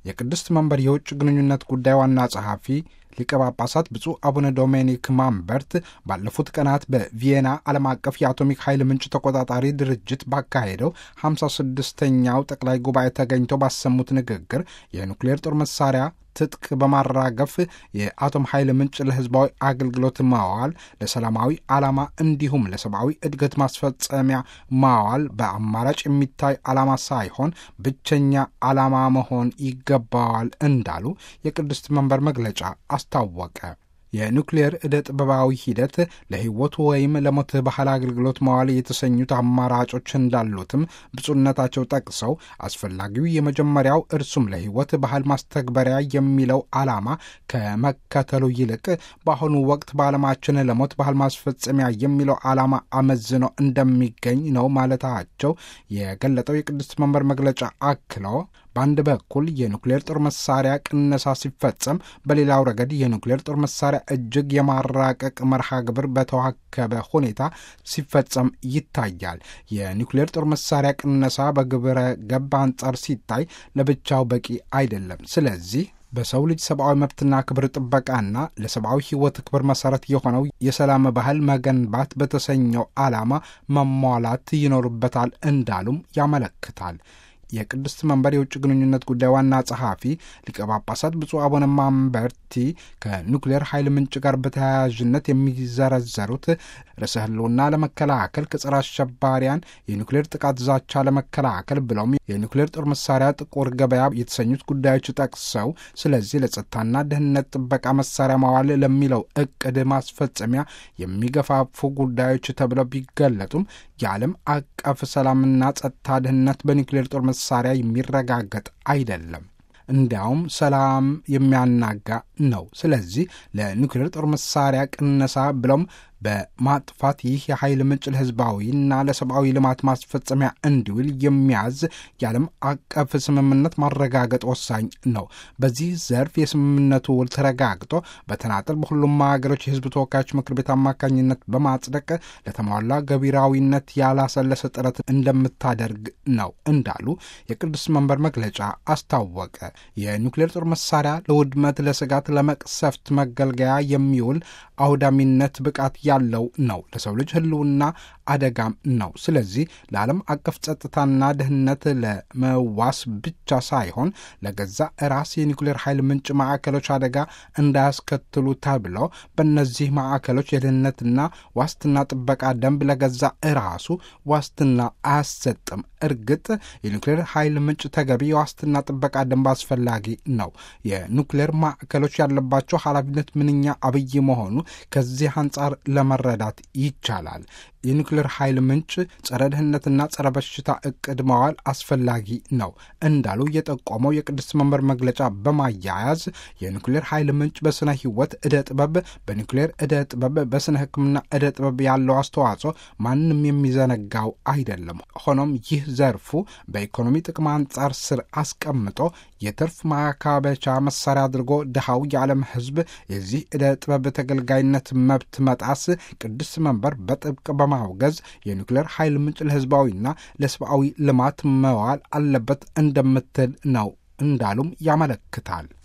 የቅድስት መንበር የውጭ ግንኙነት ጉዳይ ዋና ጸሐፊ ሊቀ ጳጳሳት ብፁዕ አቡነ ዶሜኒክ ማምበርት ባለፉት ቀናት በቪየና ዓለም አቀፍ የአቶሚክ ኃይል ምንጭ ተቆጣጣሪ ድርጅት ባካሄደው 56ኛው ጠቅላይ ጉባኤ ተገኝተው ባሰሙት ንግግር የኑክሌር ጦር መሳሪያ ትጥቅ በማራገፍ የአቶም ኃይል ምንጭ ለሕዝባዊ አገልግሎት ማዋል፣ ለሰላማዊ ዓላማ እንዲሁም ለሰብአዊ እድገት ማስፈጸሚያ ማዋል በአማራጭ የሚታይ ዓላማ ሳይሆን ብቸኛ ዓላማ መሆን ይገባዋል እንዳሉ የቅድስት መንበር መግለጫ አስታወቀ። የኑክሌር ዕደ ጥበባዊ ሂደት ለሕይወት ወይም ለሞት ባህል አገልግሎት መዋል የተሰኙት አማራጮች እንዳሉትም ብፁዕነታቸው ጠቅሰው አስፈላጊው የመጀመሪያው እርሱም ለሕይወት ባህል ማስተግበሪያ የሚለው ዓላማ ከመከተሉ ይልቅ በአሁኑ ወቅት በዓለማችን ለሞት ባህል ማስፈጸሚያ የሚለው ዓላማ አመዝኖ እንደሚገኝ ነው ማለታቸው የገለጠው የቅድስት መንበር መግለጫ አክሎ በአንድ በኩል የኑክሌር ጦር መሳሪያ ቅነሳ ሲፈጸም፣ በሌላው ረገድ የኑክሌር ጦር መሳሪያ እጅግ የማራቀቅ መርሃ ግብር በተዋከበ ሁኔታ ሲፈጸም ይታያል። የኑክሌር ጦር መሳሪያ ቅነሳ በግብረ ገብ አንጻር ሲታይ ለብቻው በቂ አይደለም። ስለዚህ በሰው ልጅ ሰብአዊ መብትና ክብር ጥበቃና ለሰብአዊ ሕይወት ክብር መሠረት የሆነው የሰላም ባህል መገንባት በተሰኘው ዓላማ መሟላት ይኖርበታል እንዳሉም ያመለክታል። የቅድስት መንበር የውጭ ግንኙነት ጉዳይ ዋና ጸሐፊ ሊቀ ጳጳሳት ብፁዕ አቡነ ማምበርቲ ከኑክሌር ኃይል ምንጭ ጋር በተያያዥነት የሚዘረዘሩት ርዕሰ ሕልውና ለመከላከል ከጸረ አሸባሪያን የኑክሌር ጥቃት ዛቻ ለመከላከል ብለውም የኑክሌር ጦር መሳሪያ ጥቁር ገበያ የተሰኙት ጉዳዮች ጠቅሰው ስለዚህ ለጸጥታና ደህንነት ጥበቃ መሳሪያ ማዋል ለሚለው እቅድ ማስፈጸሚያ የሚገፋፉ ጉዳዮች ተብለው ቢገለጡም የዓለም አቀፍ ሰላምና ጸጥታ ደህንነት በኒውክሌር ጦር መሳሪያ የሚረጋገጥ አይደለም። እንዲያውም ሰላም የሚያናጋ ነው። ስለዚህ ለኒውክሌር ጦር መሳሪያ ቅነሳ ብሎም በማጥፋት ይህ የኃይል ምንጭ ለሕዝባዊና ለሰብአዊ ልማት ማስፈጸሚያ እንዲውል የሚያዝ የዓለም አቀፍ ስምምነት ማረጋገጥ ወሳኝ ነው። በዚህ ዘርፍ የስምምነቱ ውል ተረጋግጦ በተናጠል በሁሉም ሀገሮች የሕዝብ ተወካዮች ምክር ቤት አማካኝነት በማጽደቅ ለተሟላ ገቢራዊነት ያላሰለሰ ጥረት እንደምታደርግ ነው እንዳሉ የቅዱስ መንበር መግለጫ አስታወቀ። የኒውክሌር ጦር መሳሪያ ለውድመት፣ ለስጋት፣ ለመቅሰፍት መገልገያ የሚውል አውዳሚነት ብቃት ያለው ነው። ለሰው ልጅ ሕልውና አደጋም ነው። ስለዚህ ለዓለም አቀፍ ጸጥታና ደህንነት ለመዋስ ብቻ ሳይሆን ለገዛ ራስ የኒውክሌር ኃይል ምንጭ ማዕከሎች አደጋ እንዳያስከትሉ ተብሎ በእነዚህ ማዕከሎች የደህንነትና ዋስትና ጥበቃ ደንብ ለገዛ ራሱ ዋስትና አያሰጥም። እርግጥ የኒውክሌር ኃይል ምንጭ ተገቢ የዋስትና ጥበቃ ደንብ አስፈላጊ ነው። የኒውክሌር ማዕከሎች ያለባቸው ኃላፊነት ምንኛ አብይ መሆኑ ከዚህ አንጻር ለመረዳት ይቻላል። የኒውክሌር ኃይል ምንጭ ጸረ ድህነትና ጸረ በሽታ እቅድ መዋል አስፈላጊ ነው እንዳሉ የጠቆመው የቅድስት መንበር መግለጫ በማያያዝ የኒውክሌር ኃይል ምንጭ በስነ ሕይወት ዕደ ጥበብ፣ በኒውክሌር ዕደ ጥበብ፣ በስነ ሕክምና ዕደ ጥበብ ያለው አስተዋጽኦ ማንም የሚዘነጋው አይደለም። ሆኖም ይህ ዘርፉ በኢኮኖሚ ጥቅም አንጻር ስር አስቀምጦ የትርፍ ማካበቻ መሳሪያ አድርጎ ድሃው የዓለም ሕዝብ የዚህ ዕደ ጥበብ ተገልጋይነት መብት መጣስ ቅድስት መንበር በጥብቅ በማውገዝ የኒውክሌር ኃይል ምንጭ ለሕዝባዊና ለሰብአዊ ልማት መዋል አለበት እንደምትል ነው እንዳሉም ያመለክታል።